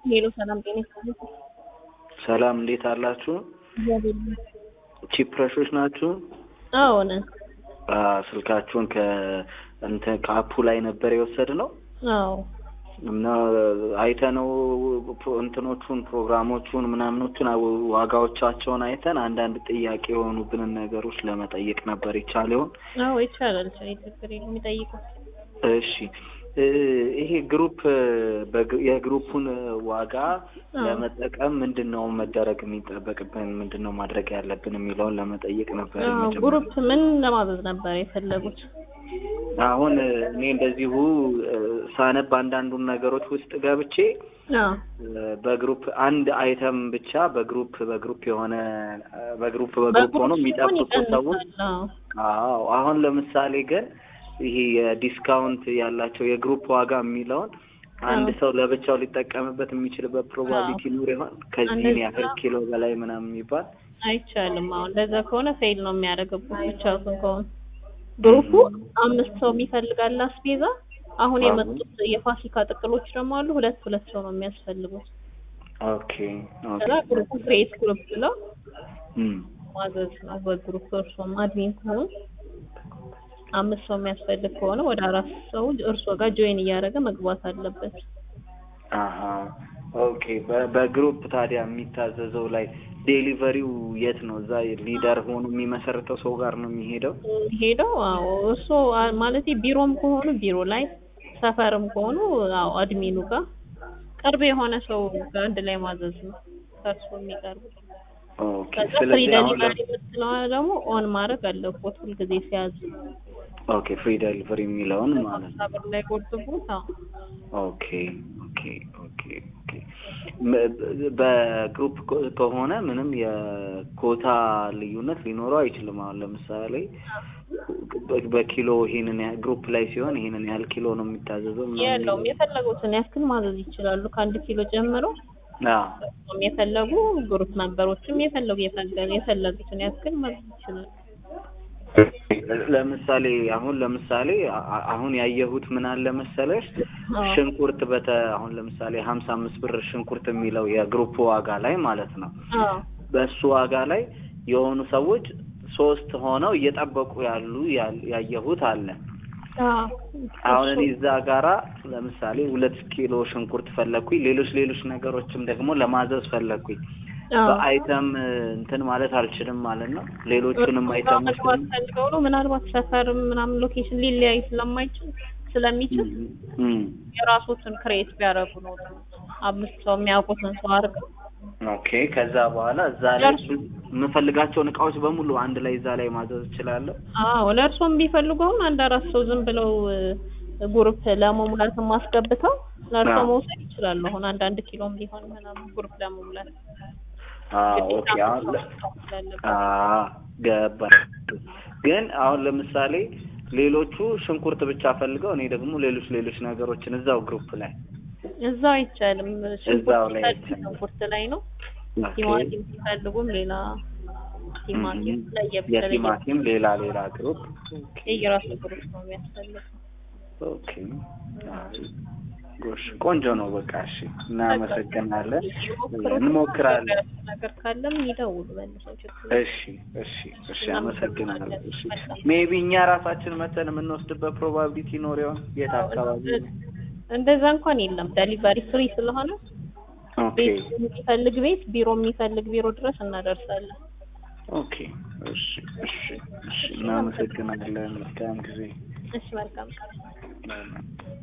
ሄሎ ሰላም ጤና ይስጥልኝ። ሰላም እንዴት አላችሁ? እግዚአብሔር ይመስገን። ቺፕረሾች ናችሁ? አዎ ነን። አ ስልካችሁን ከእንትን ከአፑ ላይ ነበር የወሰድነው አዎ እና አይተነው ፕሮ- እንትኖቹን ፕሮግራሞቹን ምናምኖቹን አው- ዋጋዎቻቸውን አይተን አንዳንድ ጥያቄ የሆኑብንን ነገሮች ለመጠየቅ ነበር ይቻል ይሆን? አዎ ይቻላል። ችግር የለም የሚጠይቁ እሺ እ ይሄ ግሩፕ በግ- የግሩፑን ዋጋ አዎ። ለመጠቀም ምንድን ነው መደረግ የሚጠበቅብን ምንድን ነው ማድረግ ያለብን የሚለውን ለመጠየቅ ነበር። አዎ የመጀመሪያው። ግሩፕ ምን ለማዘዝ ነበር የፈለጉት? አሁን እኔ እንደዚሁ እ ሳነብ አንዳንዱን ነገሮች ውስጥ ገብቼ አዎ እ በግሩፕ አንድ አይተም ብቻ በግሩፕ በግሩፕ የሆነ እ በግሩፕ በግሩፕ ሆኖ ሲሆን የሚጠብቁ ሰዎች ይቀንሳል። አዎ አዎ አሁን ለምሳሌ ግን ይሄ የዲስካውንት ያላቸው የግሩፕ ዋጋ የሚለውን አንድ አዎ። ሰው ለብቻው ሊጠቀምበት የሚችልበት ፕሮባቢሊቲ ኑር ይሆን? ከዚህን እንደዛ- ያህል ኪሎ በላይ ምናምን የሚባል አይቻልም። አሁን እንደዛ ከሆነ ፌል ነው የሚያደርግብህ ብቻውን ከሆነ ግሩፑ አምስት ሰው የሚፈልጋል አስቤዛ። አሁን አዎ። የመጡት የፋሲካ ጥቅሎች ደግሞ አሉ። ሁለት ሁለት ሰው ነው የሚያስፈልጉት። ኦኬ ኦኬ ከዛ ግሩፑ ክሬት ግሩፕ ብለው እም ማዘዝ ነው በግሩፕ እርሶም አድሚን ከሆኑ አምስት ሰው የሚያስፈልግ ከሆነ ወደ አራት ሰው እርሶ ጋር ጆይን እያደረገ መግባት አለበት። አሀ ኦኬ በ- በግሩፕ ታዲያ የሚታዘዘው ላይ ዴሊቨሪው የት ነው? እዛ ሊደር ሆኖ የሚመሰርተው ሰው ጋር ነው የሚሄደው? ሄደው አዎ እርሶ ማለት ቢሮም ከሆኑ ቢሮ ላይ ሰፈርም ከሆኑ አዎ አድሚኑ ጋር ቅርብ የሆነ ሰው ጋር አንድ ላይ ማዘዝ ነው ከእርሶ የሚቀርቡ ኦኬ ከዛ ፍሪ ስለዚህ አሁን ደሊቨሪ የምትለዋ ደግሞ ኦን ማድረግ አለቦት ሁልጊዜ ሲያዙ ኦኬ ፍሪ ዴሊቨሪ የሚለውን ማለት ነው። ሀምሳ ብር ላይ ቆጥቡት። አዎ ኦኬ ኦኬ ኦኬ ኦኬ ም- በግሩፕ ኮ- ከሆነ ምንም የኮታ ልዩነት ሊኖረው አይችልም። አሁን ለምሳሌ በ- በኪሎ ይሄንን ያህል ግሩፕ ላይ ሲሆን ይሄንን ያህል ኪሎ ነው የሚታዘዘው ምናምን የለውም የፈለጉትን ያክል ማዘዝ ይችላሉ ከአንድ ኪሎ ጀምሮ አዎ እሱም የፈለጉ ግሩፕ ሜምበሮችም የፈለጉ የፈለጉ የፈለጉትን ያክል ማዘዝ ይችላሉ። ለምሳሌ አሁን ለምሳሌ አ- አሁን ያየሁት ምን አለ መሰለሽ አዎ ሽንኩርት በተ አሁን ለምሳሌ ሀምሳ አምስት ብር ሽንኩርት የሚለው የግሩፕ ዋጋ ላይ ማለት ነው አዎ በእሱ ዋጋ ላይ የሆኑ ሰዎች ሶስት ሆነው እየጠበቁ ያሉ ያ- ያየሁት አለ። አዎ አሁን እኔ እዛ ጋራ ለምሳሌ ሁለት ኪሎ ሽንኩርት ፈለግኩኝ፣ ሌሎች ሌሎች ነገሮችም ደግሞ ለማዘዝ ፈለግኩኝ። አዎ በአይተም እንትን ማለት አልችልም ማለት ነው። ሌሎቹንም እርሱ ጋር አይተሞች መግባት ፈልገው ነው ምናልባት ሰፈርም ምናምን ሎኬሽን ሊለያይ ስለማይችል ስለሚችል እም፣ የራሶትን ክሬት ቢያደርጉ ነው አምስት ሰው የሚያውቁትን ሰው አድርገው ኦኬ። ከዛ በኋላ እዛ ላይ የምፈልጋቸውን እቃዎች በሙሉ አንድ ላይ እዛ ላይ ማዘዝ እችላለሁ። አዎ ለእርሶም ቢፈልጉ አሁን አንድ አራት ሰው ዝም ብለው እ፣ ግሩፕ ለመሙላት ማስገብተው ለእርሶ አዎ። መውሰድ ይችላሉ። አሁን አንድ አንድ ኪሎም ቢሆን ምናምን ግሩፕ ለመሙላት አዎ ግዴታ ኦኬ። አሁን ለ- መውሰድ ስላለበት። አዎ ገባ። ግን አሁን ለምሳሌ ሌሎቹ ሽንኩርት ብቻ ፈልገው እኔ ደግሞ ሌሎች ሌሎች ነገሮችን እዛው ግሩፕ ላይ እዛው አይቻልም። እዛው ሽንኩርት ላይ ሲፈልጉ አይቻልም። ሽንኩርት ላይ ነው። ኦኬ። ቲማቲም ሲፈልጉም ሌላ ቲማቲም እም፣ ለየብቻ የቲማቲም ሌላ ሌላ ግሩፕ ኦኬ የየራሱ ግሩፕ ነው የሚያስፈልገው። ኦኬ። ጎሽ ቆንጆ ነው። በቃ እሺ፣ እናመሰግናለን። እንሞክራለን። ነገር ካለም ይደውሉ መልሰው ችግር እሺ እሺ እሺ፣ አመሰግናለሁ። እሺ ሜቢ እኛ ራሳችን መተን የምንወስድበት ፕሮባቢሊቲ ኖር ይሆን? የት አካባቢ? እንደዛ እንኳን የለም። ዴሊቨሪ ፍሪ ስለሆነ ኦኬ ቤት የሚፈልግ ቤት፣ ቢሮ የሚፈልግ ቢሮ ድረስ እናደርሳለን። ኦኬ እሺ እሺ እሺ፣ እናመሰግናለን። መልካም ጊዜ። እሺ መልካም ቀን።